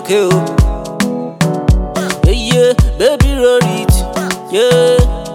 okay, oh. Yeah, yeah, baby, roll it, yeah.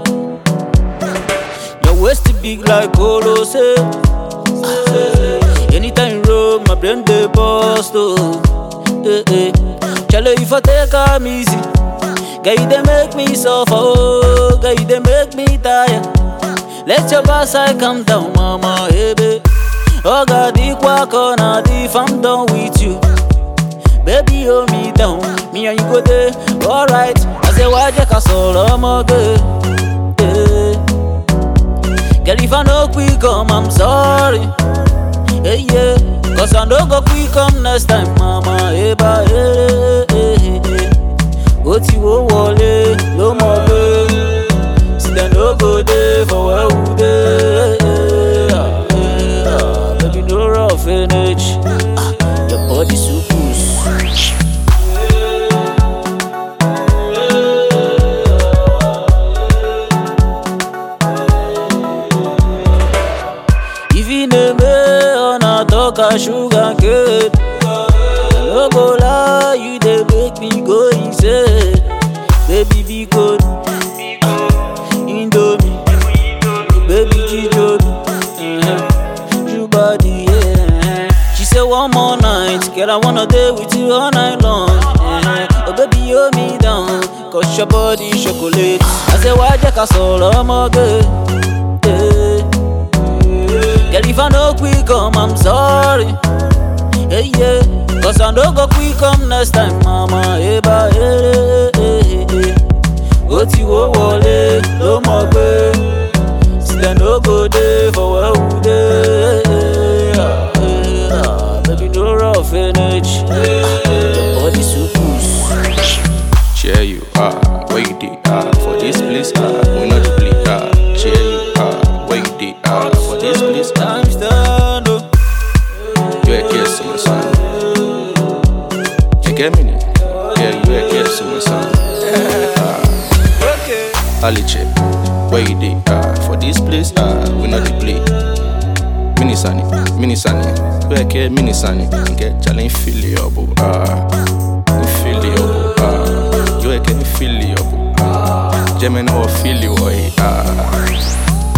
Your waist is big like Polo, say. Anytime you roll, my brain dey bust, oh. Eh, eh. Chale, if I take am easy, girl, you dey make me suffer, oh. Girl, you dey make me tired. Let your backside come down, mama, hey, babe. Oh, God, the corner, if I'm done with you. Baby, hold me down, me and you go there, alright. I say, why just a solo, I'm good. Yeah. Girl, if I no quick come, I'm sorry. Hey, yeah. Cause I no go quick come next time, mama. Hey, ba, hey, hey, hey, hey. Ó ti wó wọlé ló mọ̀ pé sílẹ̀ no go dey for where we dey. Ah, eh, ah, Baby, no rough finish. Ah, Your body so good. If you name me on a talk a sugar cane I no go lie, you dey make me go insane Baby be good Indomie Baby Jijo uh You body yeah She say one more night Girl I wanna day with you all night long uh Oh baby hold me down Cause your body chocolate I say why just a solo ọmọge yeah. Girl, if I no quick come, I'm sorry. Hey, yeah. Cause I no go quick come next time, mama. Hey, ba, hey, hey, hey, hey. Ó ti wó wọlé ló mọ̀ pé sílẹ̀ no go dey for where we dey. Ah, eh, ah, Baby, no rough finish. Ah, Your body so good. Cheer you, ah, where you did, ah, for this place, ah, we not the play, ah, cheer you, ah, where you did, ah, for this place, ah, Time stand up. you a kiss to my son. You get me? now? Yeah, you a kiss to my son. Okay. Aliche, where you did, ah, for this place, ah, we not the play. Mini Sunny, Mini Sunny, you a kiss, Mini Sunny, get challenge feel your boo, ah, feel your boo, ah, you a kiss feel your boo, ah, Gemini or feel you, ah.